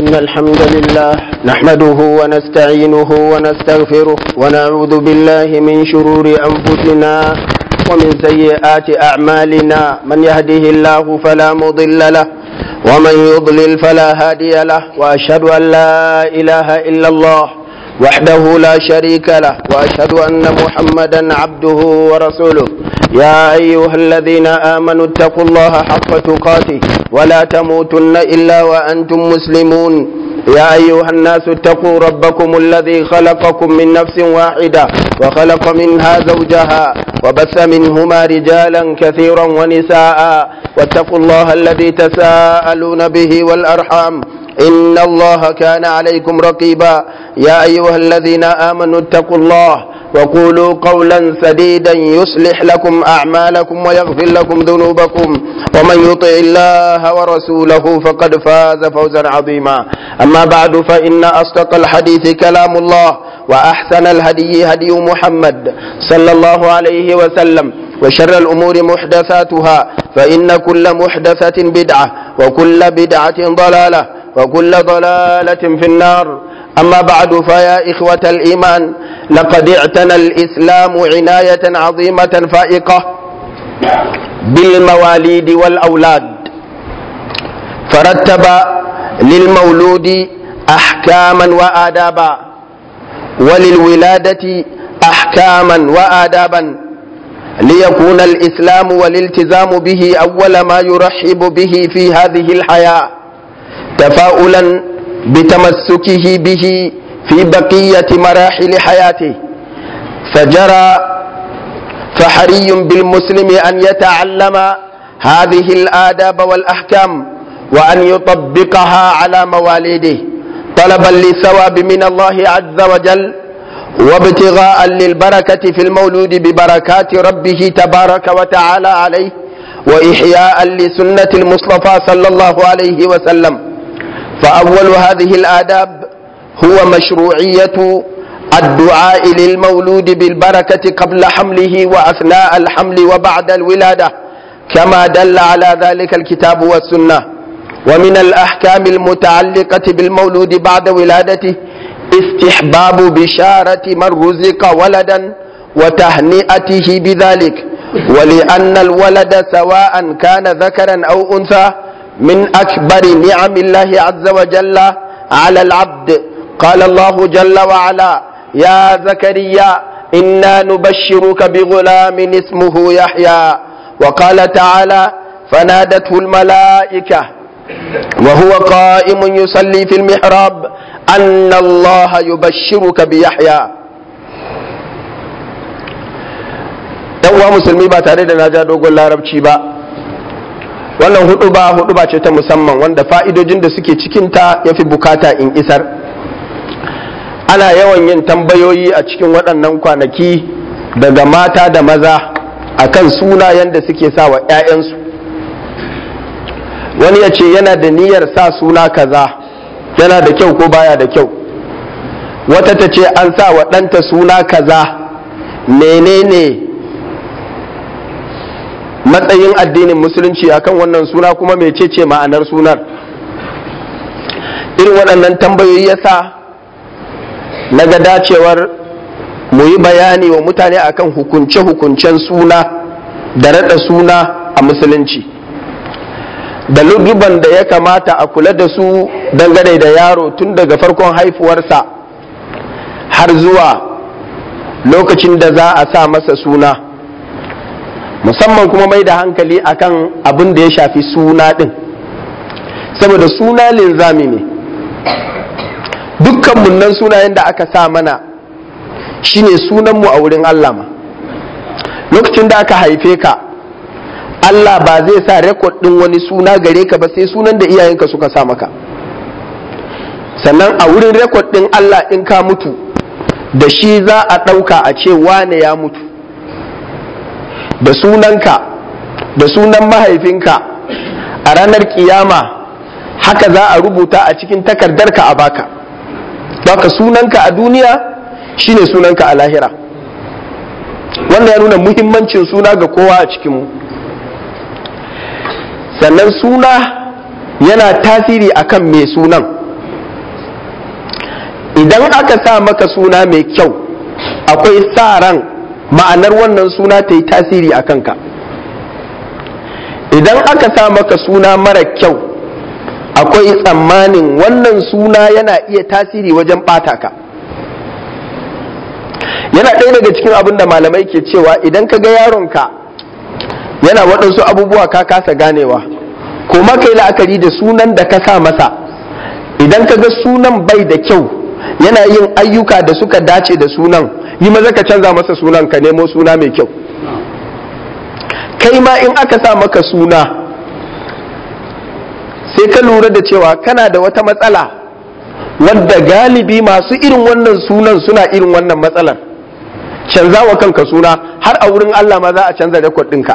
إن الحمد لله نحمده ونستعينه ونستغفره ونعوذ بالله من شرور أنفسنا ومن سيئات أعمالنا من يهده الله فلا مضل له ومن يضلل فلا هادي له وأشهد أن لا إله إلا الله وحده لا شريك له وأشهد أن محمدا عبده ورسوله يا أيها الذين آمنوا اتقوا الله حق تقاته ولا تموتن إلا وأنتم مسلمون يا أيها الناس اتقوا ربكم الذي خلقكم من نفس واحدة وخلق منها زوجها وبث منهما رجالا كثيرا ونساء واتقوا الله الذي تساءلون به والأرحام إن الله كان عليكم رقيبا يا أيها الذين آمنوا اتقوا الله وقولوا قولا سديدا يصلح لكم أعمالكم ويغفر لكم ذنوبكم ومن يطع الله ورسوله فقد فاز فوزا عظيما أما بعد فإن أصدق الحديث كلام الله وأحسن الهدي هدي محمد صلى الله عليه وسلم وشر الأمور محدثاتها فإن كل محدثة بدعة وكل بدعة ضلالة وكل ضلالة في النار أما بعد فيا إخوة الإيمان لقد اعتنى الإسلام عناية عظيمة فائقة بالمواليد والأولاد فرتب للمولود أحكاما وآدابا وللولادة أحكاما وآدابا ليكون الإسلام والالتزام به أول ما يرحب به في هذه الحياة تفاؤلا بتمسكه به في بقية مراحل حياته فجرى فحري بالمسلم أن يتعلم هذه الآداب والأحكام وأن يطبقها على مواليده طلبا للثواب من الله عز وجل وابتغاء للبركة في المولود ببركات ربه تبارك وتعالى عليه وإحياء لسنة المصطفى صلى الله عليه وسلم فأول هذه الآداب هو مشروعية الدعاء للمولود بالبركة قبل حمله وأثناء الحمل وبعد الولادة كما دل على ذلك الكتاب والسنة ومن الأحكام المتعلقة بالمولود بعد ولادته استحباب بشارة من رزق ولدا وتهنئته بذلك ولأن الولد سواء كان ذكرا أو أنثى من أكبر نعم الله عز وجل على العبد قال الله جل وعلا يا زكريا إنا نبشرك بغلام اسمه يحيى وقال تعالى فنادته الملائكة وهو قائم يصلي في المحراب أن الله يبشرك بيحيى uwa musulmi ba tare da na ja dogon larabci ba wannan hudu ba hudu ba ce ta musamman wanda fa'idojin da suke cikinta ya fi bukata in isar ana yawan yin tambayoyi a cikin waɗannan kwanaki daga mata da maza akan sunayen da suke sa wa 'ya'yansu wani ya ce yana da niyyar sa suna kaza yana da kyau ko baya da kyau wata ta ce an sa wa ɗanta suna kaza menene matsayin addinin musulunci akan wannan suna kuma mecece ma'anar sunar irin waɗannan tambayoyi ya sa na ga dacewar mu yi bayani wa mutane akan hukunce-hukuncen suna da raɗa suna a musulunci da luduban da ya kamata a kula da su dangane da yaro tun daga farkon haifuwarsa har zuwa lokacin da za a sa masa suna musamman kuma mai da hankali akan abin da ya shafi suna ɗin saboda suna linzami ne dukkan munnan sunayen da aka sa mana shine sunanmu a wurin Allah ma lokacin da aka haife ka Allah ba zai sa rekod ɗin wani suna gare ka ba sai sunan da iyayenka suka sa maka sannan a wurin rekod ɗin Allah in ka mutu da shi za a ɗauka a ce wane ya mutu da sunanka da sunan mahaifinka a ranar kiyama haka za a rubuta a cikin takardarka a baka baka sunanka a duniya shine sunanka a lahira wanda ya nuna muhimmancin suna ga kowa a cikinmu sannan suna yana tasiri akan mai sunan idan aka sa maka suna mai kyau akwai sa ran ma'anar wannan suna ta yi tasiri a kanka idan aka sa maka suna mara kyau akwai tsammanin wannan suna yana iya tasiri wajen ɓata ka yana ɗaya daga cikin abin da malamai ke cewa idan ka ga yaronka yana waɗansu abubuwa ka kasa ganewa ko maka yi la'akari da sunan da ka sa masa idan ka ga sunan bai da kyau yana yin ayyuka da suka dace da sunan yi maza ka canza masa sunan ka nemo suna mai kyau kai ma in aka sa maka suna sai ka lura da cewa kana da wata matsala wadda galibi masu irin wannan sunan suna irin wannan matsalar canza wa kanka suna har a wurin Allah ma za a canza rekod ɗinka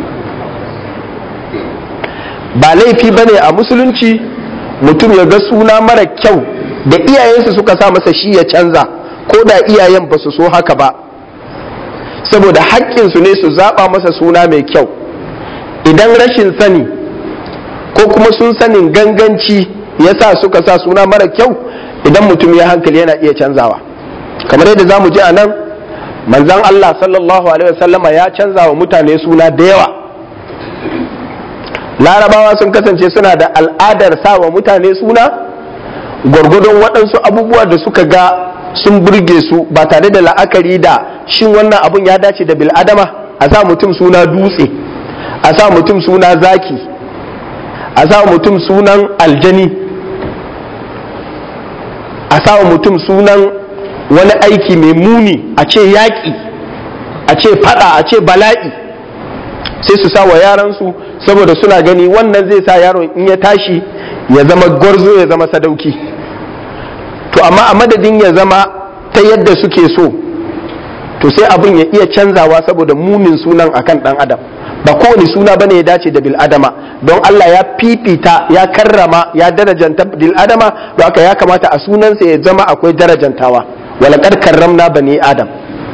ba laifi ba ne a musulunci mutum ya ga suna mara kyau da iyayensu suka sa masa shi ya canza ko da iyayen ba su so haka ba saboda haƙƙinsu ne su zaɓa masa suna mai kyau idan rashin sani ko kuma sun sanin ganganci ya sa suka sa suna mara kyau idan mutum ya hankali yana iya canzawa kamar yadda za mu ji a nan manzan Allah sallallahu alaihi wasallama ya canza wa mutane suna da yawa larabawa sun kasance suna da al'adar sa wa mutane suna gwargwadon waɗansu abubuwa da suka ga sun burge su ba tare da la'akari da shin wannan abun ya dace da bil'adama a sa mutum suna dutse a sa mutum suna zaki a sa mutum sunan aljani a sa mutum sunan wani aiki mai muni a ce yaƙi a ce fada a ce bala'i sai su sa wa yaransu saboda suna gani wannan zai sa yaron in ya tashi ya zama gwarzo ya zama sadauki to amma a madadin ya zama ta yadda suke so to sai abin ya iya canzawa saboda munin sunan akan dan adam ba kowane suna bane ya dace da bil adama don Allah ya fifita ya karrama ya darajanta bil adama don haka ya kamata a sunansa ya zama akwai darajantawa walaqad karramna bani adam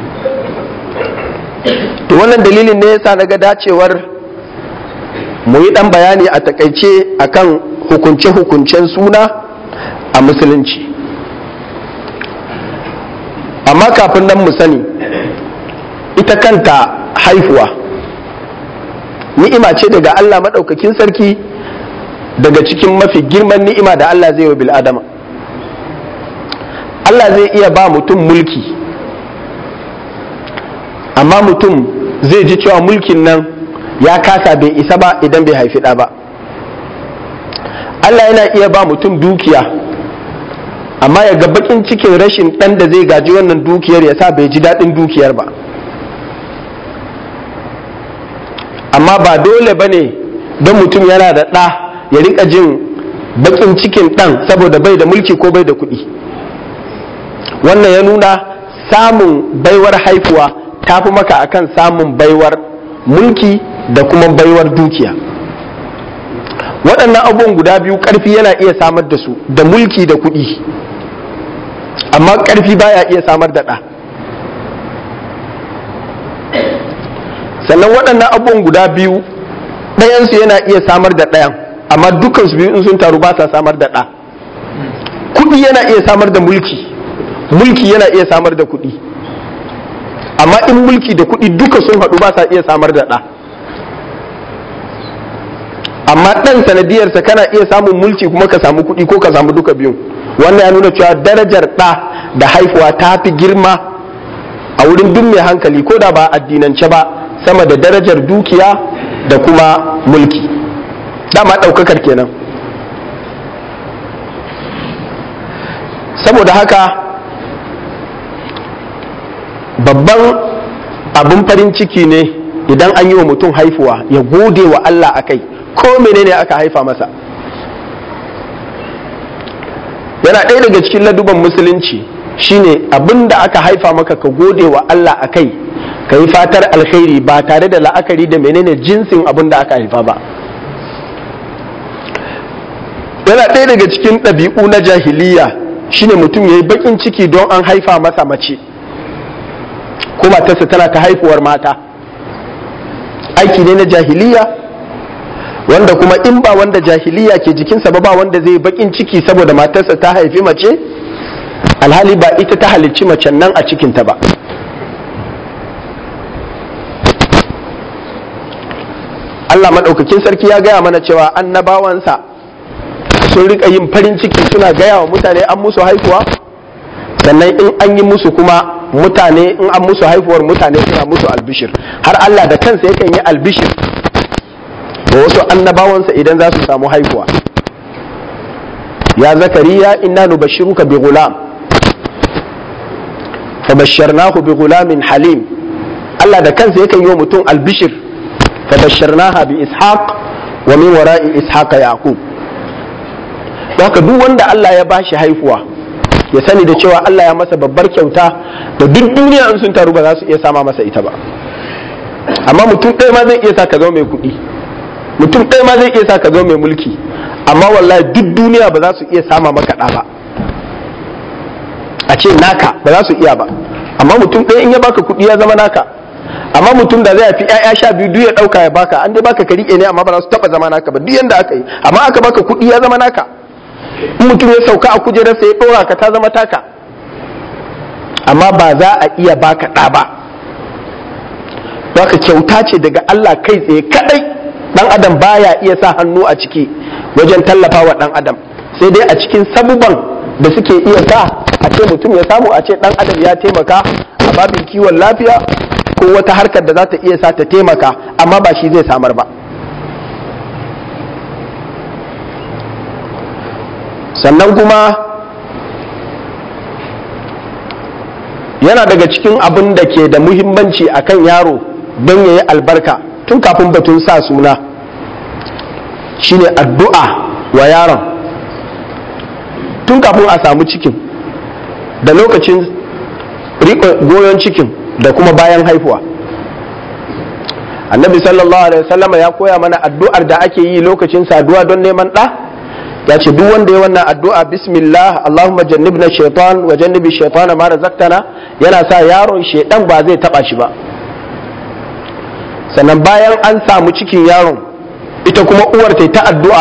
to wannan dalilin ne yasa naga dacewar mu yi dan bayani a takaice akan hukunce-hukuncen suna a musulunci amma kafin nan mu sani ita kanta haifuwa ni'ima ce daga Allah maɗaukakin sarki daga cikin mafi girman ni'ima da Allah zai wa bil'adama Allah zai iya ba mutum mulki amma mutum zai ji cewa mulkin nan ya kasa bai isa ba idan bai haifi ɗa ba Allah yana iya ba mutum dukiya amma ya ga bakin cikin rashin ɗan da zai gaji wannan dukiyar ya sa bai ji daɗin dukiyar ba amma ba dole ba ne don mutum yana da ɗa ya rika jin bakin cikin ɗan saboda bai da mulki ko bai da kuɗi wannan ya nuna samun baiwar haifuwa ta fi maka akan samun baiwar mulki da kuma baiwar dukiya waɗannan abubuwan guda biyu ƙarfi yana iya samar da su da mulki da kuɗi amma ƙarfi baya iya samar da ɗa sannan waɗannan abubuwan guda biyu ɗayansu yana iya samar da ɗayan amma dukansu biyu in sun taru ba sa samar da ɗa kuɗi yana iya samar da mulki mulki yana iya samar da kuɗi amma in mulki da kuɗi duka sun haɗu ba sa iya samar da ɗa amma ɗan sanadiyarsa kana iya samun mulki kuma ka samu kuɗi ko ka samu duka biyun wannan ya nuna cewa darajar ɗa da haifuwa ta fi girma a wurin duk mai hankali ko da ba addinance ba sama da darajar dukiya da kuma mulki dama ɗaukakar kenan saboda haka babban abin farin ciki ne idan an yi wa mutum haifuwa ya gode wa Allah a kai ko menene aka haifa masa yana ɗaya daga cikin laduban musulunci shine abin da aka haifa maka ka gode wa Allah a kai ka yi fatar alkhairi ba tare da la'akari da menene jinsin abin da aka haifa ba yana ɗaya daga cikin ɗabi'u na jahiliya shine mutum ya yi baƙin ciki don an haifa masa mace ko matarsa tana ta haifuwar mata aiki ne na jahiliya wanda kuma in ba wanda jahiliya ke jikinsa ba ba wanda zai baƙin ciki saboda matarsa ta haifi mace alhali ba ita ta halicci macen nan a cikinta ba Allah maɗaukakin sarki ya gaya mana cewa annabawansa sun rika yin farin ciki suna gaya wa mutane an musu haihuwa sannan in an yi musu kuma mutane in an musu haihuwar mutane suna musu albishir har Allah da kansa yakan yi albishir da wasu annabawansa idan za su samu haihuwa ya zakariya inna nubashiruka bi gulam fabashsharnahu bi gulamin halim Allah da kansa yakan yi wa mutum albishir fabashsharnaha bi ishaq wa min wara'i ishaq yaqub haka duk wanda Allah ya bashi haihuwa ya sani da cewa Allah ya masa babbar kyauta da duk duniya in sun taru ba za su iya sama masa ita ba amma mutum ɗaya ma zai iya sa ka zama mai kuɗi mutum ɗaya ma zai iya sa ka zama mai mulki amma wallahi duk duniya ba za su iya sama maka ɗa ba a ce naka ba za su iya ba amma mutum ɗaya in ya baka kuɗi ya zama naka amma mutum da zai fi ƴaƴa sha biyu duk ya ɗauka ya baka an dai baka ka riƙe ne amma ba za su taɓa zama naka ba duk yanda aka yi amma aka baka kuɗi ya zama naka in mutum ya sauka a kujerarsa ya ɗora ka ta zama taka amma ba za a iya baka ɗa ba baka kyauta ce daga Allah kai tsaye kadai dan adam baya iya sa hannu a ciki wajen tallafa wa dan adam sai dai a cikin sabuban da suke iya sa a ce mutum ya samu a ce dan adam ya taimaka a babin kiwon lafiya ko wata harkar da za ta iya sa ta taimaka amma ba shi zai samar ba sannan kuma yana daga cikin abin da ke da muhimmanci akan yaro don ya yi albarka tun kafin batun sa suna shine addu'a wa yaron tun kafin a samu cikin da lokacin goyon cikin da kuma bayan haifuwa annabi sallallahu alaihi wasallama ya koya mana addu'ar da ake yi lokacin saduwa don neman ɗa ya ce duk wanda ya wannan addu'a bismillah Allahumma jannibna shaitan wa jannibi shaitana ma razaqtana yana sa yaron shaitan ba zai taba shi ba sannan bayan an samu cikin yaron ita kuma uwar ta ta addu'a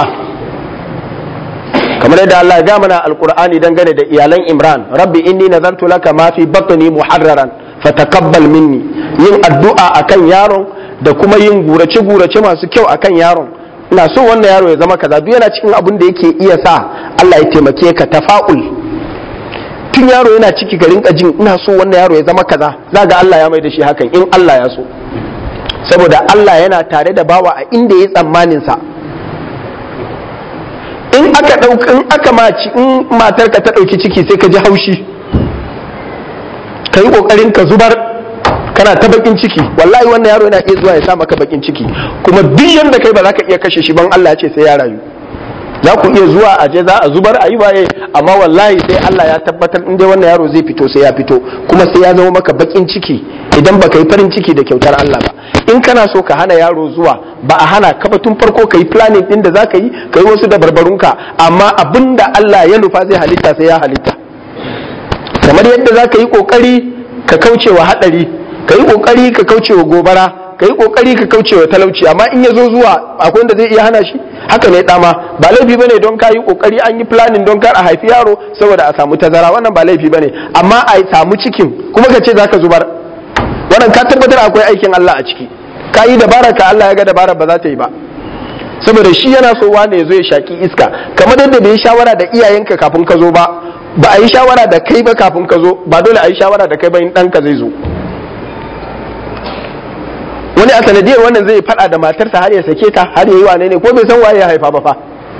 kamar yadda Allah ya ga mana alqur'ani dangane da iyalan Imran rabbi inni nazartu laka ma fi batni muharraran fataqabbal minni yin addu'a akan yaron da kuma yin gurace gurace masu kyau akan yaron ina so wannan yaro ya zama kaza duk yana cikin abin da yake iya sa Allah ya taimake ka tafa'ul tun yaro yana ciki ka rinka jin ina so wannan yaro ya zama kaza za ga Allah ya mai da shi hakan in Allah ya so saboda Allah yana tare da bawa a inda ya tsammanin sa in aka dauka in aka maci in matarka ta dauki ciki sai ka ji haushi ka yi kokarin ka zubar kana ta bakin ciki wallahi wannan yaro yana iya zuwa ya sa maka bakin ciki kuma duk yanda kai ba za ka iya kashe shi ban Allah ya ce sai ya rayu za ku iya zuwa a je za a zubar a yi waye amma wallahi sai Allah ya tabbatar in dai wannan yaro zai fito sai ya fito kuma sai ya zama maka bakin ciki idan ba ka yi farin ciki da kyautar Allah ba in kana so ka hana yaro zuwa ba a hana ka ba tun farko ka yi planning din da za ka yi ka yi wasu da barbarunka amma abin da Allah ya nufa zai halitta sai ya halitta kamar yadda za ka yi kokari ka kauce wa hadari ka yi kokari ka kauce wa gobara ka yi kokari ka kauce wa talauci amma in ya zo zuwa akwai wanda zai iya hana shi haka ne dama ba laifi bane don ka yi kokari an yi planning don kar a haifi yaro saboda a samu tazara wannan ba laifi bane amma a samu cikin kuma ka ce zaka zubar wannan ka tabbatar akwai aikin Allah a ciki ka yi dabara ka Allah ya ga dabara ba za ta yi ba saboda shi yana so wane ya zo ya shaki iska kamar yadda bai yi shawara da iyayenka kafin ka zo ba ba a yi shawara da kai ba kafin ka zo ba dole a yi shawara da kai ba in ɗanka zai zo wani a sanadiyar wannan zai fada da matarsa har ya sake ta har ya yi wane ne ko bai san waye ya haifa ba fa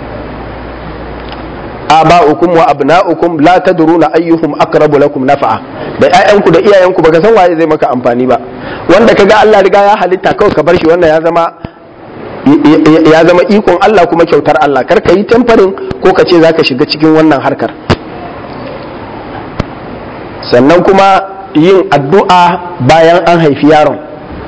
aba'ukum wa abna'ukum la tadruna ayyuhum aqrabu lakum nafa'a da ƴaƴanku da iyayenku baka san waye zai maka amfani ba wanda kaga Allah riga ya halitta kawai ka bar shi wannan ya zama ya zama ikon Allah kuma kyautar Allah kar ka yi tamfarin ko ka ce zaka shiga cikin wannan harkar sannan kuma yin addu'a bayan an haifi yaron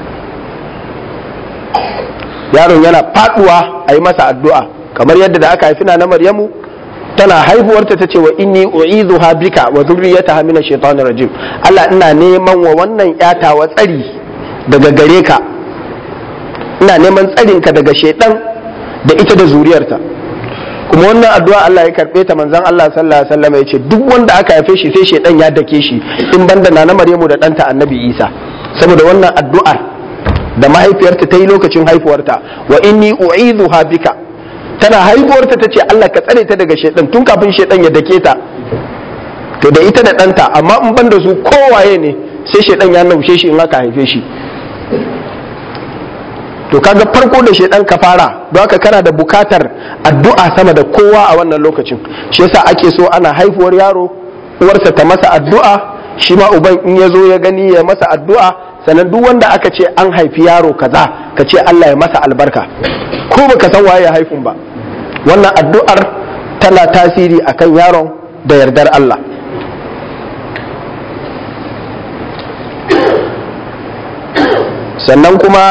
yaron yana faduwa a yi masa addu'a kamar yadda da aka haifi na maryamu tana haihuwarta ta ce wa inni u'izuha bika wa zurriyataha min ash-shaytanir rajim Allah ina neman wa wannan yata wa tsari daga gare ka ina neman tsarin ka daga shaidan da ita da zuriyarta kuma wannan addu'a Allah ya karbe ta manzon Allah sallallahu alaihi wasallam ya ce duk wanda aka haife shi sai shedan ya dake shi in banda na Maryamu da ɗanta Annabi Isa saboda wannan addu'ar da mahaifiyarta ta yi lokacin haifuwarta wa inni u'idhuha bika tana haifuwarta ta ce Allah ka tsare ta daga shedan tun kafin shedan ya dake ta to da ita da ɗanta amma in banda su kowaye ne sai shedan ya naushe shi in aka haife shi to kaga farko da shedan ka fara don haka kana da bukatar addu'a sama da kowa a wannan lokacin shi yasa ake so ana haifuwar yaro uwarsa ta masa addu'a shi ma uban in ya zo ya gani ya masa addu'a sannan duk wanda aka ce an haifi yaro kaza ka ce Allah ya masa albarka ko baka san waye ya haifun ba wannan addu'ar tana tasiri akan yaron da yardar Allah sannan kuma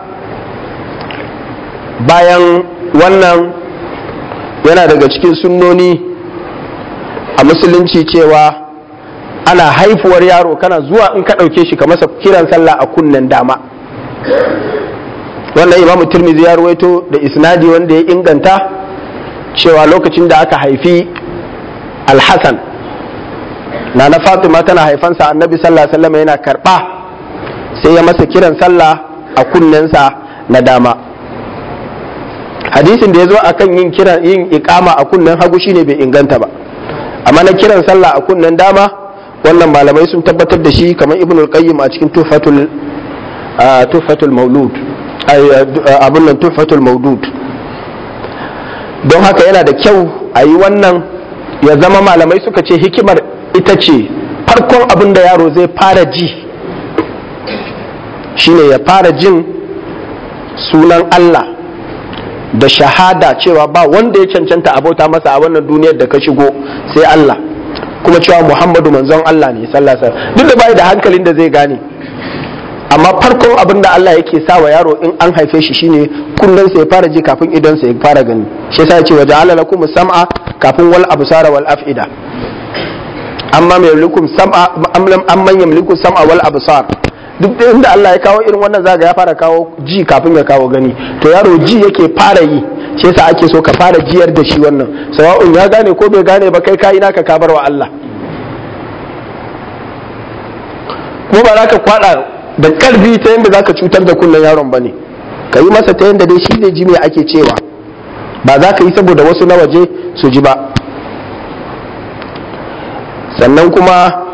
bayan wannan yana daga cikin sunnoni a musulunci cewa ana haifuwar yaro kana zuwa in ka ɗauke shi ka masa kiran sallah a kunnen dama wannan imamu turmizi ya ruwaito da isnadi wanda ya inganta cewa lokacin da aka haifi alhassan na na fatima tana haifansa annabi sallallahu alaihi wasallam yana karɓa sai ya masa kiran sallah a kunnensa na dama hadisin da ya zo a kan yin kiran yin ikama a kunnen hagu shine bai inganta ba amma na kiran sallah a kunnen dama wannan malamai sun tabbatar da shi kamar ibn al-qayyim a cikin tuhfatul tuhfatul maulud abun nan tuhfatul maudud don haka yana da kyau a yi wannan ya zama malamai suka ce hikimar ita ce farkon abin da yaro zai fara ji shine ya fara jin sunan Allah da shahada cewa ba wanda ya cancanta abota masa a wannan duniyar da ka shigo sai Allah kuma cewa Muhammadu manzon Allah ne sallallahu alaihi wasallam duk da bai da hankalin da zai gane amma farkon abin da Allah yake sa wa yaro in an haife shi shine kullun sai ya fara ji kafin idon sa ya fara gani shi yasa ya ce waja'ala lakum sam'a kafin wal absara wal af'ida amma mai yamlikum sam'a amman yamliku sam'a wal absar duk da inda Allah ya kawo irin wannan zaga ya fara kawo ji kafin ya kawo gani to yaro ji yake fara yi shi yasa ake so ka fara jiyar da shi wannan sawa'un ya gane ko bai gane ba kai kai naka ka bar wa Allah kuma ba za ka kwada da karfi ta yadda za ka cutar da kunnen yaron ba ne ka yi masa ta yadda dai shi zai ji me ake cewa ba za ka yi saboda wasu na waje su ji ba sannan kuma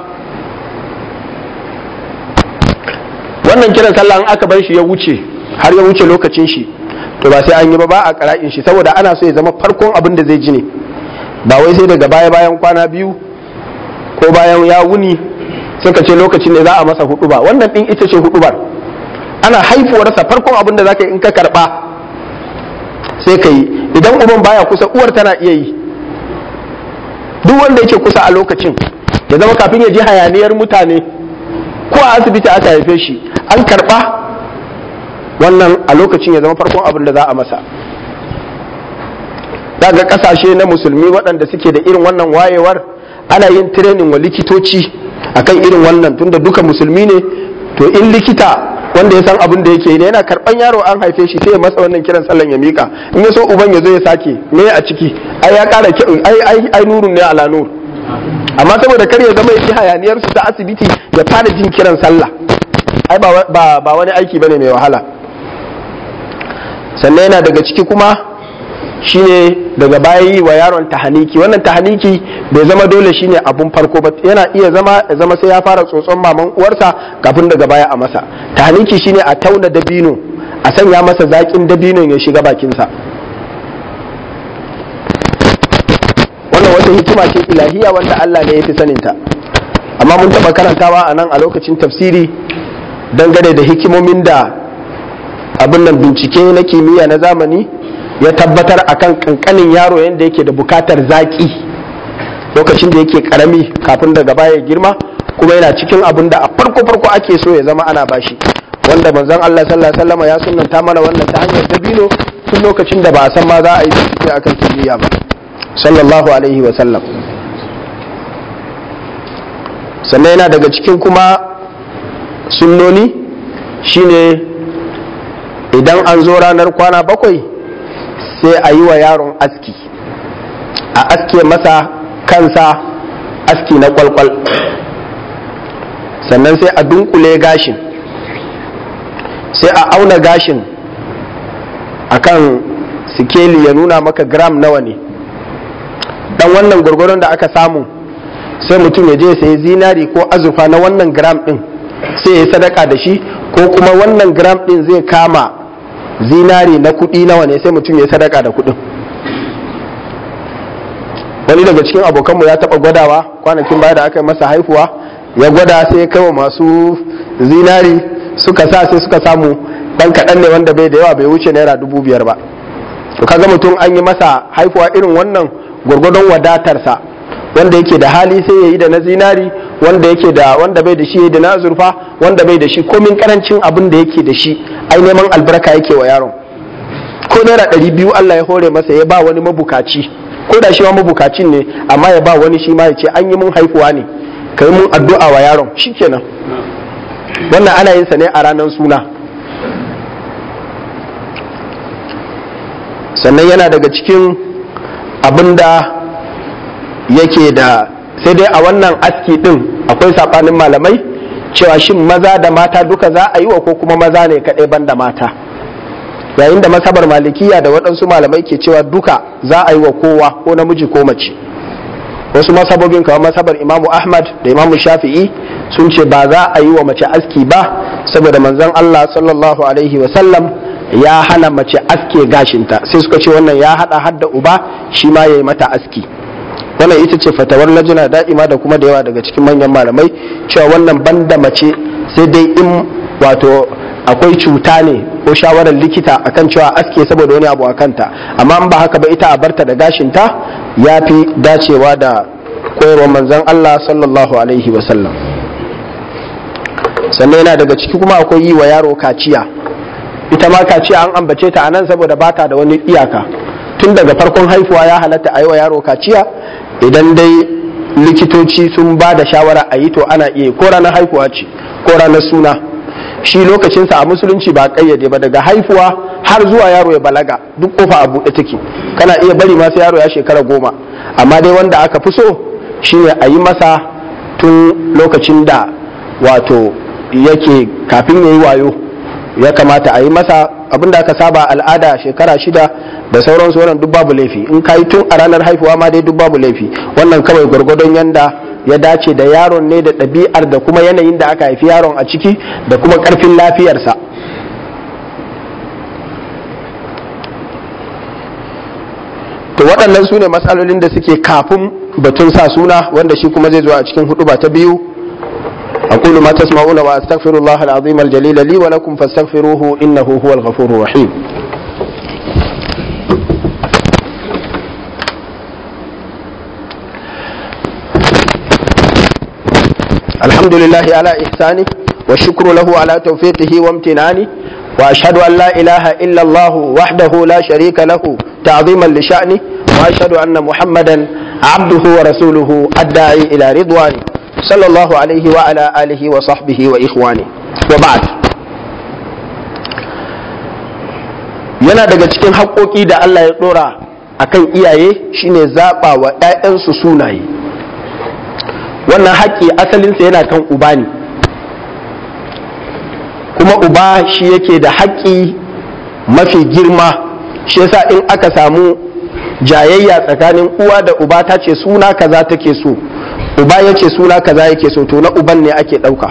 wannan kiran sallah in aka bar shi ya wuce har ya wuce lokacin shi to ba sai an yi ba ba a qara'in shi saboda ana so ya zama farkon abin da zai ji ne ba wai sai daga baya bayan kwana biyu ko bayan ya wuni suka ce lokacin ne za a masa hudu ba wannan din ita ce hudu ana haifuwarsa farkon abin da zaka yi in ka karba sai ka yi idan uban baya kusa uwar tana iya yi duk wanda yake kusa a lokacin ya zama kafin ya ji hayaniyar mutane ko a asibiti aka haife shi an karba wannan a lokacin ya zama farkon abin da za a masa daga kasashe na musulmi waɗanda suke da irin wannan wayewar ana yin training wa likitoci akan irin wannan tunda duka musulmi ne to in likita wanda ya san abin da yake ne yana karban yaro an haife shi sai ya masa wannan kiran sallan ya mika in ya so uban ya zo ya sake me a ciki ai ya kara ai ai ai nurun ne ala nur amma saboda kar ya zama yake hayaniyar su ta asibiti ya fara jin kiran sallah ai ba ba wani aiki bane mai wahala sannan yana daga ciki kuma shine daga baya yi wa yaron tahaniki wannan tahaniki bai zama dole shine abun farko ba yana iya zama ya zama sai ya fara tsotson maman uwarsa kafin daga baya a masa tahaniki shine a tauna dabino a sanya masa zakin dabinon ya shiga bakinsa wannan wata hikima ce ilahiya wanda Allah ne ya fi saninta amma mun taɓa karantawa a nan a lokacin tafsiri dangane da hikimomin da abin nan bincike na kimiyya na zamani ya tabbatar akan kankanin yaro yadda yake da bukatar zaki lokacin da yake karami kafin daga baya girma kuma yana cikin abin da a farko farko ake so ya zama ana bashi wanda manzon Allah sallallahu alaihi wasallam ya sunnanta mana wannan ta hanyar dabino tun lokacin da ba a san ma za a yi bincike akan kimiyya ba sallallahu alaihi wasallam sannan yana daga cikin kuma sunnoni shine idan an zo ranar kwana bakwai sai a yi wa yaron aski a aske masa kansa aski na kwalkwal sannan sai a dunkule gashin sai a auna gashin akan sikeli ya nuna maka gram nawa ne dan wannan gwargwaron da aka samu sai mutum ya je sai zinari ko azurfa na wannan gram din sai ya sadaka da shi ko kuma wannan gram din zai kama zinari na kudi nawa ne sai mutum ya sadaka da kudin wani daga cikin abokanmu ya taba gwadawa kwanakin baya da aka yi masa haifuwa ya gwada sai ya kai masu zinari suka sa sai suka samu dan kaɗan ne wanda bai da yawa bai wuce naira dubu biyar ba to kaga mutum an yi masa haifuwa irin wannan gwargwadon wadatarsa wanda yake da hali sai ya yi da na zinari wanda yake da wanda bai da shi ya da na azurfa wanda bai da shi komin karancin abin da yake da shi ai neman albarka yake wa yaron ko naira ɗari biyu Allah ya hore masa ya ba wani mabukaci ko da shi ma mabukacin ne amma ya ba wani shi ma ya ce an yi mun haifuwa ne kai mun addu'a wa yaron shikenan wannan ana yin sa ne a ranar suna sannan yana daga cikin abin da yake da sai dai a wannan aski din akwai saɓanin malamai cewa shin maza da mata duka za a yi wa ko kuma maza ne kaɗai ban da mata yayin da masabar malikiya da waɗansu malamai ke cewa duka za a yi wa kowa ko namiji ko mace wasu masabobin kamar masabar imamu ahmad da imamu shafi'i sun ce ba za a yi wa mace aski ba saboda manzon allah sallallahu alaihi wasallam ya hana mace aske gashinta sai suka ce wannan ya hada hadda uba shi ma ya yi mata aski wannan ita ce fatawar lajina da'ima da kuma da yawa daga cikin manyan malamai cewa wannan banda mace sai dai in wato akwai cuta ne ko shawarar likita akan cewa aske saboda wani abu a kanta amma in ba haka ba ita a barta da gashinta ya fi dacewa da koyarwar manzon Allah sallallahu alaihi wasallam sannan yana daga ciki kuma akwai yi wa yaro kaciya ita ma kaciya an ambace ta a nan saboda bata da wani iyaka tun daga farkon haifuwa ya halatta a yi wa yaro kaciya idan dai likitoci sun ba da shawara a yi to ana iya ko ranar haifuwa ce ko ranar suna shi lokacinsa a musulunci ba kayyade ba daga haifuwa har zuwa yaro ya balaga duk kofa a buɗe take kana iya bari ma sai yaro ya shekara goma amma dai wanda aka fi so shine a yi masa tun lokacin da wato yake kafin ya yi wayo ya kamata a yi masa abinda aka saba al'ada shekara shida da sauransu wannan duk babu laifi in ka yi tun a ranar haifuwa ma dai duk babu laifi wannan kawai gwargwadon yanda ya dace da yaron ne da ɗabi'ar da kuma yanayin da aka haifi yaron a ciki da kuma ƙarfin lafiyarsa to waɗannan su ne matsalolin da suke kafin batun sa suna wanda shi kuma zai zo a cikin hudu ba ta biyu أقول ما تسمعون وأستغفر الله العظيم الجليل لي ولكم فاستغفروه إنه هو الغفور الرحيم الحمد لله على إحسانه والشكر له على توفيقه وامتنانه وأشهد أن لا إله إلا الله وحده لا شريك له تعظيما لشأنه وأشهد أن محمدا عبده ورسوله الداعي إلى رضوانه صلى الله عليه وعلى آله وصحبه وإخوانه وبعد yana daga cikin haƙoƙi da Allah ya ɗora a kan iyaye shine zaɓa wa ‘ya'yansu sunaye wannan haƙƙi asalinsa yana kan uba ne kuma uba shi yake da haƙƙi mafi girma shi yasa in aka samu jayayya tsakanin uwa da uba ta ce suna kaza take so uba ya ce suna kaza yake so to na uban ne ake ɗauka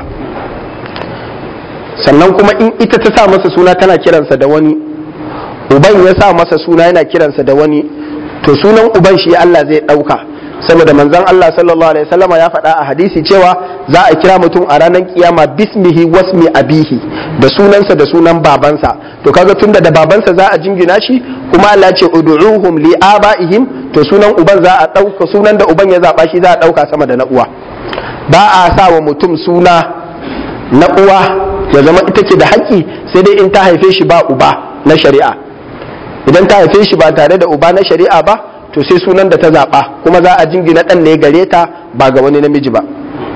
sannan kuma in ita ta sa masa suna tana kiransa da wani uban ya sa masa suna yana kiransa da wani to sunan uban shi Allah zai ɗauka saboda manzon Allah sallallahu alaihi wasallam ya faɗa a hadisi cewa za a kira mutum a ranar kiyama bismihi wasmi abihi da sunansa da sunan babansa to kaga tunda da babansa za a jingina shi kuma Allah ce ud'uhum li abaihim to sunan uban za a ɗauka sunan da uban ya zaba shi za a ɗauka sama da na uwa ba a sa wa mutum suna na uwa ya zama ita ce da haƙƙi sai dai in ta haife shi ba uba na shari'a idan ta haife shi ba tare da uba na shari'a ba to sai sunan da ta zaɓa kuma za a jingina ɗan ne gare ta ba ga wani namiji ba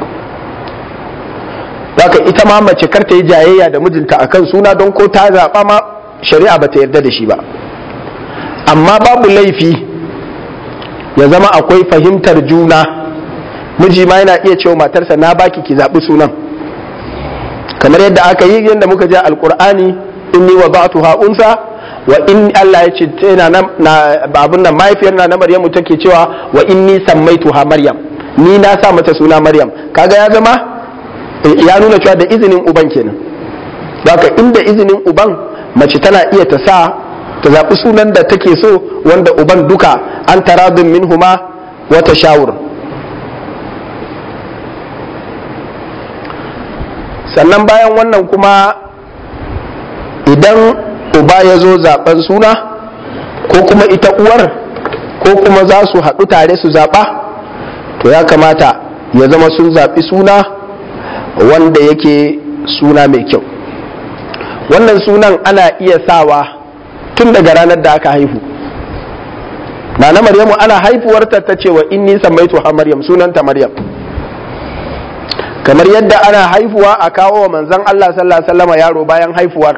Zaka ita ma mace kar ta yi jayayya da mijinta akan suna don ko ta zaɓa ma shari'a ba ta yarda da shi ba amma babu laifi ya zama akwai fahimtar juna miji ma yana iya cewa matarsa na baki ki zaɓi sunan kamar yadda aka yi yadda muka ji alkur'ani inni wa ba'tuha unsa wa in Allah ya ce tana na abun nan mahaifiyar na Maryamu take cewa wa inni sammaituha Maryam ni na sa mata suna Maryam kaga ya zama ya nuna cewa da izinin uban kenan haka inda izinin uban mace tana iya ta sa ta zaɓi sunan da take so wanda uban duka an taradun minhuma wata shawur sannan bayan wannan kuma idan uba ya zo zaben suna ko kuma ita uwar ko kuma za su haɗu tare su zaɓa to ya kamata ya zama sun zaɓi suna wanda yake suna mai kyau wannan sunan ana iya sawa tun daga ranar da aka haihu na na maryamu ana haifuwarta ta ce wa inni sammaitu ha maryam sunanta maryam kamar yadda ana haifuwa a kawo wa manzan Allah sallallahu alaihi wasallam yaro bayan haifuwar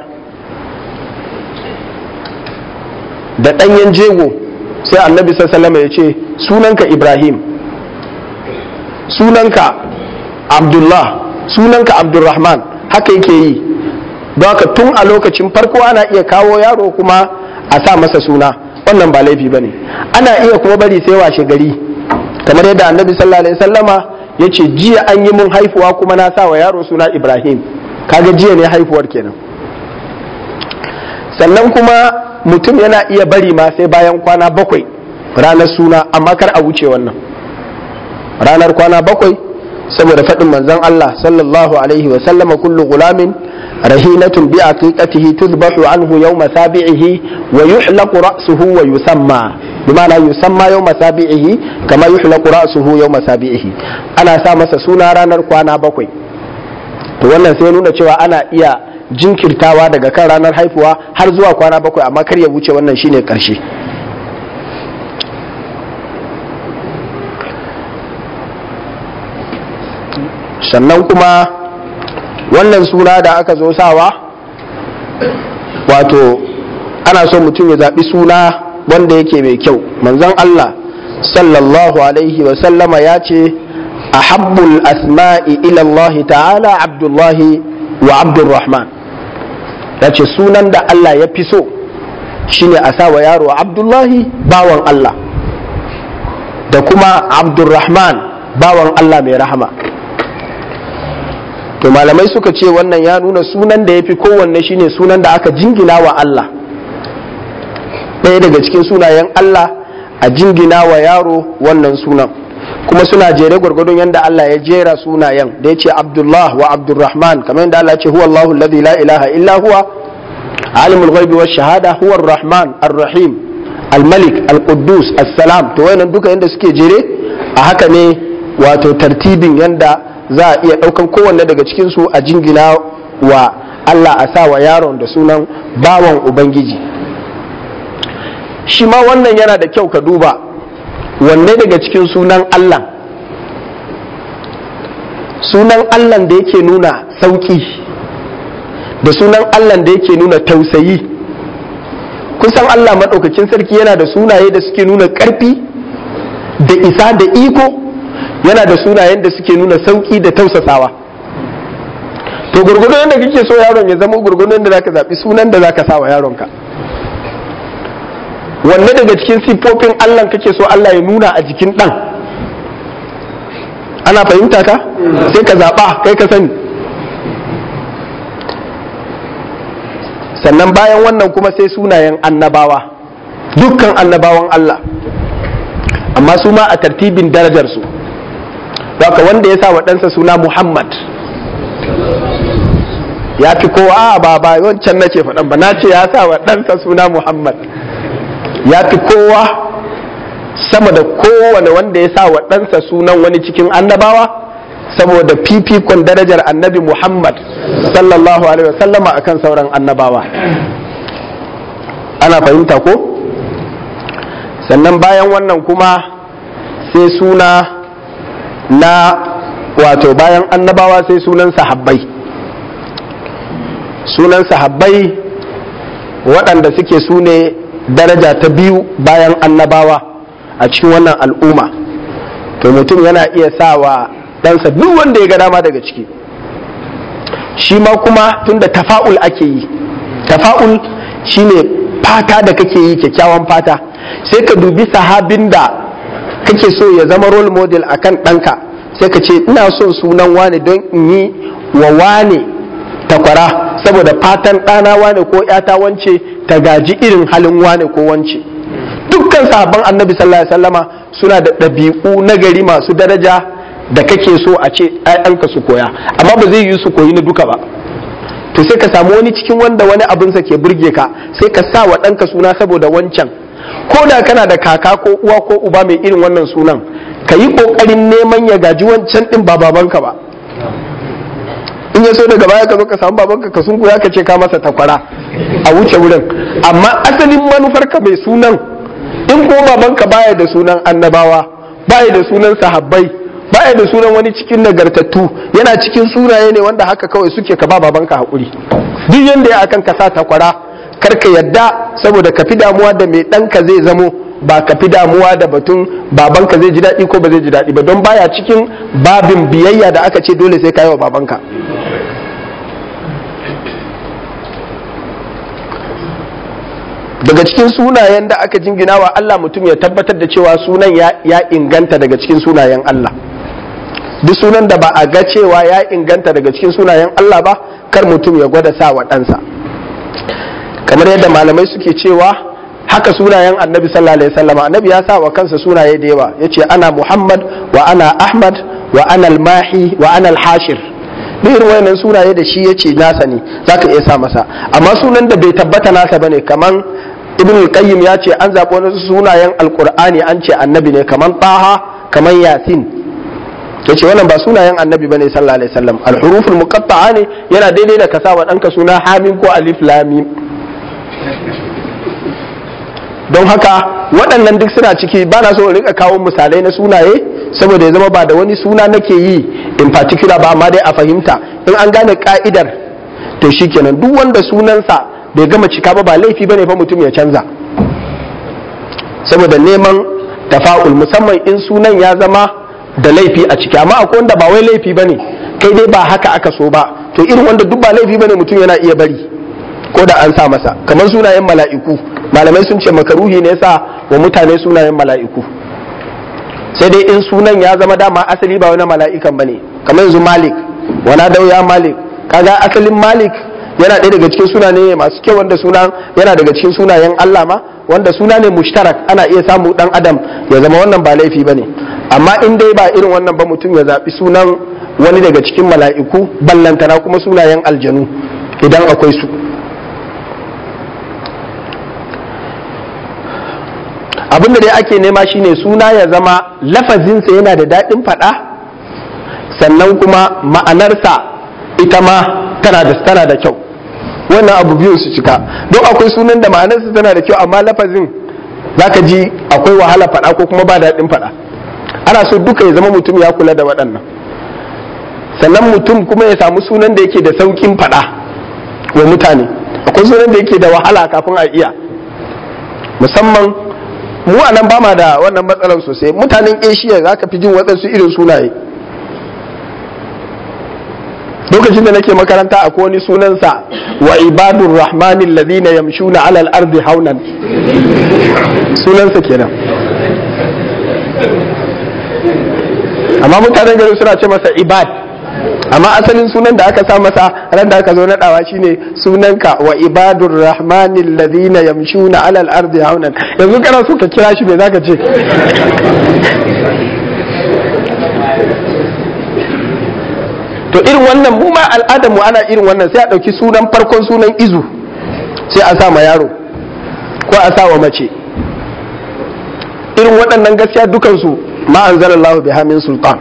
da ɗanyen jego sai annabi sallallahu ya ce sunanka ibrahim sunanka abdullah sunanka abdulrahman haka yake yi don haka tun a lokacin farko ana iya kawo yaro kuma a sa masa suna wannan ba laifi ba ne ana iya kuma bari sai washe gari kamar yadda annabi sallallahu alaihi sallama ya ce jiya an yi mun haifuwa kuma na sa wa yaro suna ibrahim kaga jiya ne haifuwar kenan sannan kuma mutum yana iya bari ma sai bayan kwana bakwai ranar suna amma kar a wuce wannan ranar kwana bakwai saboda faɗin manzon Allah sallallahu alaihi wa sallama kullu gulamin rahinatun bi aqiqatihi tudbahu anhu yawma sabi'ihi wa yuhlaqu ra'suhu wa yusamma bimana yusamma yawma sabi'ihi kama yuhlaqu ra'suhu yawma sabi'ihi ana sa masa suna ranar kwana bakwai to wannan sai nuna cewa ana iya jinkirtawa daga kan ranar haifuwa har zuwa kwana bakwai amma kar ya wuce wannan shine karshe sannan kuma wannan suna da aka zo sawa wato ana so mutum ya zaɓi suna wanda yake mai kyau manzon Allah sallallahu alaihi wa sallama ya ce ahabbul asma'i ila Allah ta'ala abdullahi wa abdurrahman ya ce sunan da Allah ya fi so shine a sa wa yaro abdullahi bawan Allah da kuma abdurrahman bawan Allah mai rahama to malamai suka ce wannan ya nuna sunan da ya fi kowanne shine sunan da aka jingina wa Allah ɗaya daga cikin sunayen Allah a jingina wa yaro wannan sunan kuma suna jere gwargwadon yadda Allah ya jera sunayen da ya ce Abdullah wa Abdurrahman kamar yadda Allah ya ce huwa Allahu alladhi la ilaha illa huwa alimul ghaibi wash shahada huwa ar-rahman ar-rahim al-malik al-quddus as-salam to wayannan duka yanda suke jere a haka ne wato tartibin yanda za a iya daukan kowanne daga cikin su a jingina wa Allah a sa wa yaron da sunan bawan ubangiji shi ma wannan yana da kyau ka duba wanne daga cikin sunan Allah sunan Allah da yake nuna sauki da sunan Allah da yake nuna tausayi kusan Allah maɗaukakin sarki yana da sunaye da suke nuna ƙarfi da isa da iko yana da sunayen da suke nuna sauki da tausasawa to gurgudu yadda kake so yaron ya zama gurgudu yadda zaka zaɓi sunan da zaka sa wa yaronka wanne daga cikin siffofin Allah kake so Allah ya nuna a jikin ɗan ana fahimta ka sai ka zaɓa kai ka sani sannan bayan wannan kuma sai sunayen annabawa dukkan annabawan Allah amma su ma a tartibin darajarsu haka wanda ya sa wa ɗansa suna Muhammad ya fi kowa ba ba wancan nake faɗan ba na ce ya sa wa ɗansa suna Muhammad ya fi kowa sama da kowane wanda ya sa wa ɗansa sunan wani cikin annabawa saboda fifikon darajar annabi Muhammad sallallahu alaihi wasallama akan sauran annabawa ana fahimta ko sannan bayan wannan kuma sai suna na wato bayan annabawa sai sunan sahabbai sunan sahabbai waɗanda suke su ne daraja ta biyu bayan annabawa a cikin wannan al'umma to mutum yana iya sawa ɗansa duk wanda ya ga dama daga ciki shi ma kuma tunda tafa'ul ake yi tafa'ul shine fata da kake yi kyakkyawan fata sai ka dubi sahabin da kake so ya zama role model akan ɗanka sai ka ce ina son sunan wane don in yi wa wane takwara saboda fatan ɗana wane ko ‘yata wance ta gaji irin halin wane ko wance dukkan sahabban annabi sallallahu alaihi wasallama suna da ɗabi'u na gari masu daraja da kake so a ce ‘ya'yanka su koya amma ba zai yi su koyi na duka ba to sai ka samu wani cikin wanda wani abinsa ke burge ka sai ka sa wa ɗanka suna saboda wancan ko da kana da kaka ko uwa ko uba mai irin wannan sunan ka yi ƙoƙarin neman ya gaji wancan ɗin ba babanka ba in ya so daga baya ka zo ka samu babanka ka sun ya ka ce ka masa takwara a wuce wurin amma asalin manufarka mai sunan in ko babanka baya da sunan annabawa baya da sunan sahabbai baya da sunan wani cikin nagartattu yana cikin sunaye ne wanda haka kawai suke ka ba babanka haƙuri duk yanda ya akan ka sa takwara kar ka yadda saboda ka fi damuwa da mai ɗanka zai zamo ba ka fi damuwa da batun babanka zai ji daɗi ko ba zai ji daɗi ba don baya cikin babin biyayya da aka ce dole sai ka yi wa babanka daga cikin sunayen da aka jingina wa Allah mutum ya tabbatar da cewa sunan ya inganta daga cikin sunayen Allah duk sunan da ba a ga cewa ya inganta daga cikin sunayen Allah ba kar mutum ya gwada sa wa ɗansa kamar yadda malamai suke cewa haka sunayen annabi sallallahu alaihi wasallam annabi ya sa wa kansa sunaye da yawa yace ana muhammad wa ana ahmad wa ana al-mahi wa ana al-hashir duk irin wayannan sunaye da shi yace nasa ne zaka iya sa masa amma sunan da bai tabbata nasa bane kaman ibn al-qayyim ya ce an zaɓi wani sunayen alqur'ani an ce annabi ne kaman taha kaman yasin yace wannan ba sunayen annabi bane sallallahu alaihi wasallam al-huruful muqatta'a ne yana daidai da ka sa wa ɗanka suna hamim ko alif lam mim don haka waɗannan duk suna ciki ba na so in rika kawo misalai na sunaye saboda ya zama ba da wani suna nake yi in particular ba amma dai a fahimta in an gane ka'idar to shikenan duk wanda sunansa bai gama cika ba ba laifi bane fa mutum ya canza saboda neman tafa'ul musamman in sunan ya zama da laifi a ciki amma akwai wanda ba wai laifi bane kai dai ba haka aka so ba to irin wanda duk ba laifi bane mutum yana iya bari ko da an sa masa kamar sunayen mala'iku malamai sun ce makaruhi ne sa wa mutane sunayen mala'iku sai dai in sunan ya zama dama asali ba wani mala'ikan bane kamar yanzu malik wana dau ya malik kaga asalin malik yana ɗaya daga cikin sunaye masu kyau wanda sunan yana daga cikin sunayen Allah ma wanda suna ne mushtarak ana iya samu dan adam ya zama wannan ba laifi bane amma in dai ba irin wannan ba mutum ya zaɓi sunan wani daga cikin mala'iku ballantana kuma sunayen aljanu idan akwai su abinda dai ake nema shine suna ya zama lafazinsa yana da daɗin faɗa sannan kuma ma'anarsa ita ma tana da tana da kyau wannan abu biyu su cika don akwai sunan da ma'anarsa tana da kyau amma lafazin zaka ji akwai wahala faɗa ko kuma ba daɗin faɗa ana so duka ya zama mutum ya kula da waɗannan sannan mutum kuma ya samu sunan da yake da sauƙin faɗa wa mutane akwai sunan da yake da wahala kafin a iya musamman mu a nan ba ma da wannan matsalar sosai mutanen asia za ka fi jin waɗansu irin sunaye lokacin da nake makaranta a wani sunansa wa ibadun rahmanin ladina yamshuna alal ardi haunan sunansa kenan amma mutanen gari suna ce masa ibad amma asalin sunan da aka sa masa ran da aka zo naɗawa shine sunanka wa ibadur rahmanil ladina yamshuna alal ardi haunan yanzu kana so ka kira shi me zaka ce to irin wannan mu ma al'adar mu ana irin wannan sai a ɗauki sunan farkon sunan izu sai a sa ma yaro ko a sa wa mace irin waɗannan gaskiya dukansu ma anzalallahu biha min sultan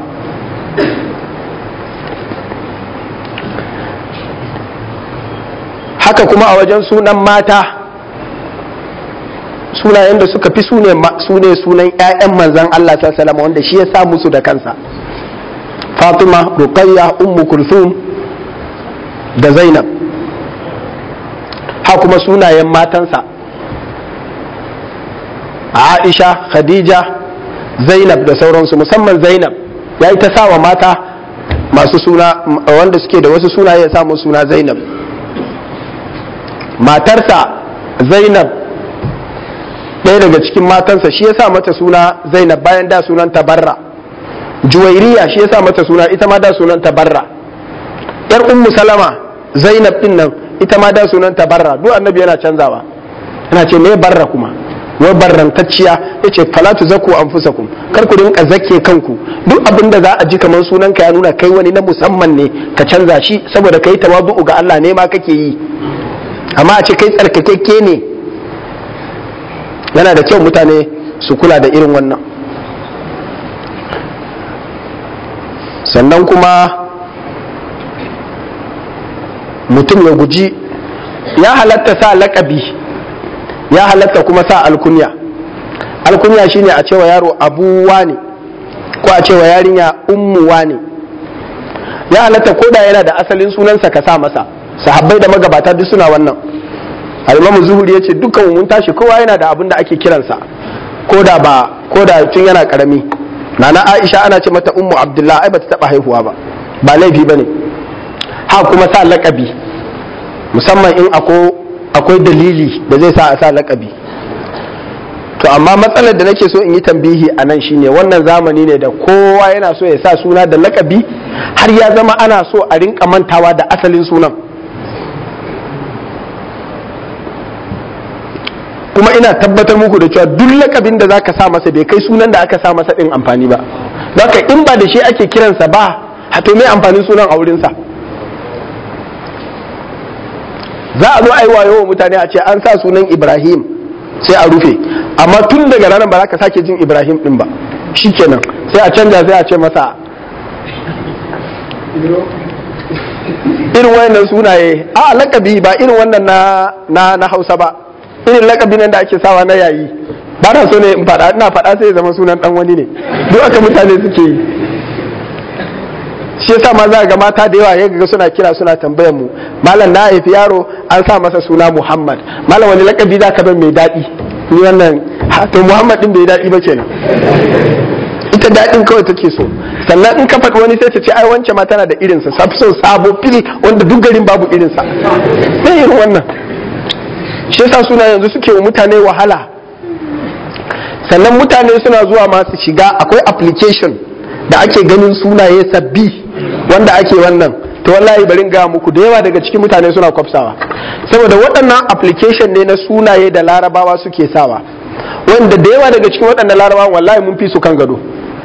haka kuma a wajen sunan mata sunayen da suka fi sune sunan 'ya'yan manzan Allah sallallahu wanda shi ya sa musu da kansa fatima ruqayya ummu kulthum da zainab ha kuma sunayen matansa aisha khadija zainab da sauransu musamman zainab ya yi ta sawa mata masu suna wanda suke da wasu sunaye ya samu suna zainab matarsa zainab ɗaya daga cikin matansa shi ya sa mata suna zainab bayan da sunan tabarra juwairiya shi ya sa mata suna ita ma da sunan tabarra yar ummu salama zainab din nan ita ma da sunan tabarra duk annabi yana canzawa yana ce me barra kuma wai barrantacciya yace fala tuzakku anfusakum kar ku rinka zake kanku duk abin da za a ji kamar sunan ka ya nuna kai wani na musamman ne ka canza shi saboda kai tawadu'u ga Allah ne ma kake yi amma a ce kai tsarkakekke ne yana da kyau mutane su kula da irin wannan sannan kuma mutum ya guji ya halatta sa laƙabi ya halatta kuma sa alkunya alkunya shine a cewa yaro abuwa ne ko a cewa yarinya ummuwa ne ya halatta ko da yana da asalin sunansa ka sa masa sahabbai da magabata duk suna wannan al-imamu zuhuri yace dukkan mun tashi kowa yana da abin da ake kiransa ko da ba ko da tun yana karami nana aisha ana ce mata ummu abdullah ai bata taba haihuwa ba ba laifi bane ha kuma sa laƙabi musamman in akwai dalili da zai sa a sa laƙabi to amma matsalar da nake so in yi tambihi a nan shine wannan zamani ne da kowa yana so ya sa suna da laƙabi har ya zama ana so a rinka mantawa da asalin sunan kuma ina tabbatar muku da cewa duk lakabin da zaka sa masa bai kai sunan da aka sa masa din amfani ba zaka in ba da shi ake kiransa ba hato mai amfanin sunan a wurinsa za a zo aiwa yawan mutane a ce an sa sunan ibrahim sai a rufe amma tun daga ranar ba za ka sake jin ibrahim din ba shikenan sai a canja sai a ce masa irin wannan sunaye a lakabi ba irin wannan na na hausa ba irin lakabi nan da ake sawa na yayi ba na so ne in faɗa ina faɗa sai ya zama sunan dan wani ne duk aka mutane suke yi shi yasa ma za ga mata da yawa yaga suna kira suna tambayar mu malam na haifi yaro an sa masa suna Muhammad malam wani lakabi za ka ban mai daɗi ni wannan to Muhammad din bai daɗi ba kenan ita daɗin kawai take so sannan in ka faɗi wani sai ta ce ai wance ma tana da irinsa safi son sabo fili wanda duk garin babu irinsa sai irin wannan shi yasa suna yanzu suke wa mutane wahala sannan mutane suna zuwa masu shiga akwai application da ake ganin sunaye sabbi wanda ake wannan to wallahi bari ga muku da yawa daga cikin mutane suna kwafsawa saboda waɗannan application ne na sunaye da larabawa suke sawa wanda da yawa daga cikin waɗannan larabawa wallahi mun fi su kan gado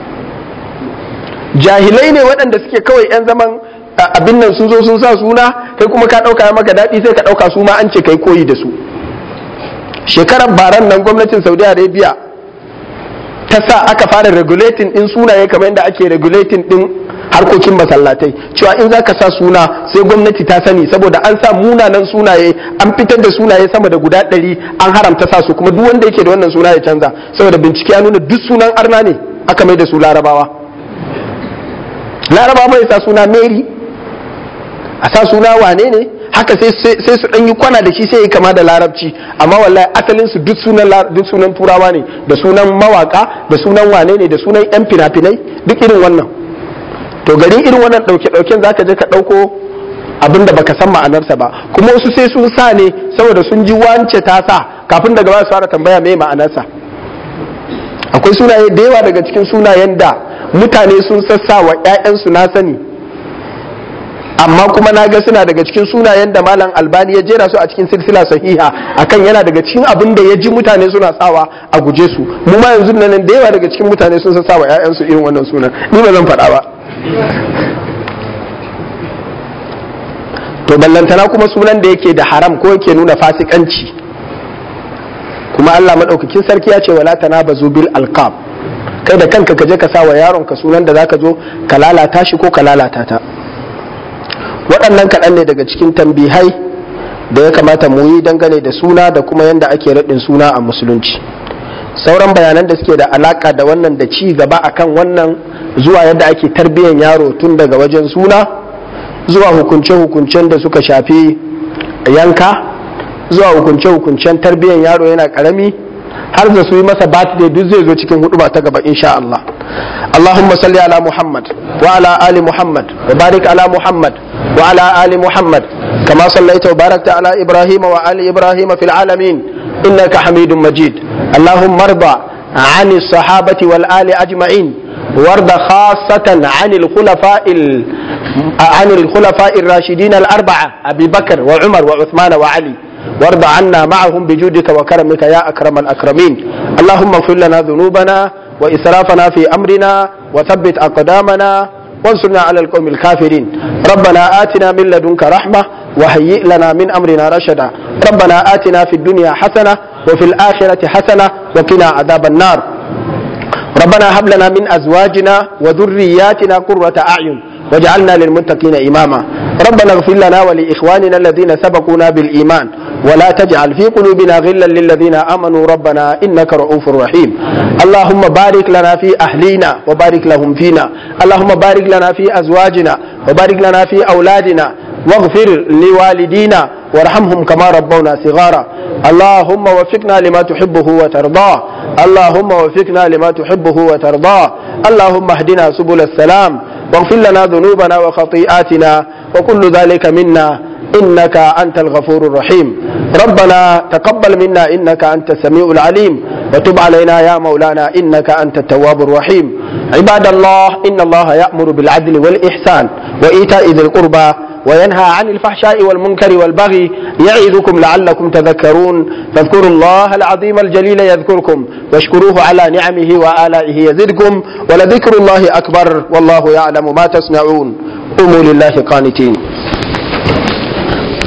jahilai ne waɗanda suke kawai 'yan zaman abin nan sun zo sun sa suna kai kuma ka ɗauka maka daɗi sai ka ɗauka su ma an ce kai koyi da su shekarar baran nan gwamnatin saudi arabia ta sa aka fara regulating din sunaye kamar yadda ake regulating din harkokin masallatai cewa in za ka sa suna sai gwamnati ta sani saboda an sa munanan sunaye an fitar da sunaye sama da guda ɗari an haramta sa su kuma duk wanda yake da wannan suna ya canza saboda bincike ya nuna duk sunan arna ne aka mai da su larabawa larabawa mai sa suna mary a sa suna wane ne haka sai su ɗan yi kwana da shi sai yi kama da larabci amma wallahi asalin su duk sunan duk sunan turawa ne da sunan mawaka da sunan wane ne da sunan yan fina-finai duk irin wannan to gari irin wannan ɗauke ɗauken zaka je ka ɗauko abin da baka san ma'anarsa ba kuma wasu sai sun sa ne saboda sun ji wance ta sa kafin daga ba su fara tambaya me ma'anarsa akwai sunaye da yawa daga cikin sunayen da mutane sun sassa wa 'ya'yansu na sani amma kuma na ga suna daga cikin sunayen da malam albani ya jera su a cikin silsila sahiha akan yana daga cikin abin da ya ji mutane suna sawa a guje su mu ma yanzu nan da yawa daga cikin mutane sun sa wa ƴaƴansu irin wannan sunan ni ba zan faɗa ba to ballantana kuma sunan da yake da haram ko yake nuna fasikanci kuma Allah madaukakin sarki ya ce wala tanabazu bil alqab kai da kanka ka je ka sa wa yaron ka sunan da zaka zo ka lalata shi ko ka lalata ta waɗannan kaɗan ne daga cikin tambihai da ya kamata mu yi dangane da suna da kuma yadda ake raɗin suna a musulunci sauran bayanan da suke da alaƙa da wannan da ci gaba akan wannan zuwa yadda ake tarbiyyar yaro tun daga wajen suna zuwa hukunce-hukuncen da suka shafi yanka zuwa hukunce-hukuncen tarbiyyar yaro yana ƙarami har da su yi masa birthday duk zai zo cikin hudu ba ta gaba insha Allah Allahumma salli ala Muhammad wa ala ali Muhammad wa barik ala Muhammad wa ala ali Muhammad kama sallaita wa barakta ala Ibrahim wa ali Ibrahim fil alamin innaka Hamidum Majid Allahumma arda عن الصحابة والآل أجمعين وارض خاصة عن الخلفاء عن الخلفاء الراشدين الأربعة أبي بكر وعمر وعثمان وعلي وارض عنا معهم بجودك وكرمك يا أكرم الأكرمين اللهم اغفر لنا ذنوبنا وإسرافنا في أمرنا وثبت أقدامنا وانصرنا على القوم الكافرين ربنا آتنا من لدنك رحمة وهيئ لنا من أمرنا رشدا ربنا آتنا في الدنيا حسنة وفي الآخرة حسنة وقنا عذاب النار ربنا هب لنا من أزواجنا وذرياتنا قرة أعين واجعلنا للمتقين إماما ربنا اغفر لنا ولإخواننا الذين سبقونا بالإيمان ولا تجعل في قلوبنا غلا للذين آمنوا ربنا إنك رؤوف رحيم اللهم بارك لنا في أهلينا وبارك لهم فينا اللهم بارك لنا في أزواجنا وبارك لنا في أولادنا واغفر لوالدينا وارحمهم كما ربونا صغارا اللهم وفقنا لما تحبه وترضاه اللهم وفقنا لما تحبه وترضاه اللهم اهدنا سبل السلام واغفر لنا ذنوبنا وخطيئاتنا وكل ذلك منا إنك أنت الغفور الرحيم ربنا تقبل منا إنك أنت السميع العليم وتب علينا يا مولانا إنك أنت التواب الرحيم عباد الله إن الله يأمر بالعدل والإحسان وإيتاء ذي القربى وينهى عن الفحشاء والمنكر والبغي يعظكم لعلكم تذكرون فاذكروا الله العظيم الجليل يذكركم واشكروه على نعمه وآلائه يزدكم ولذكر الله أكبر والله يعلم ما تصنعون قوموا لله قانتين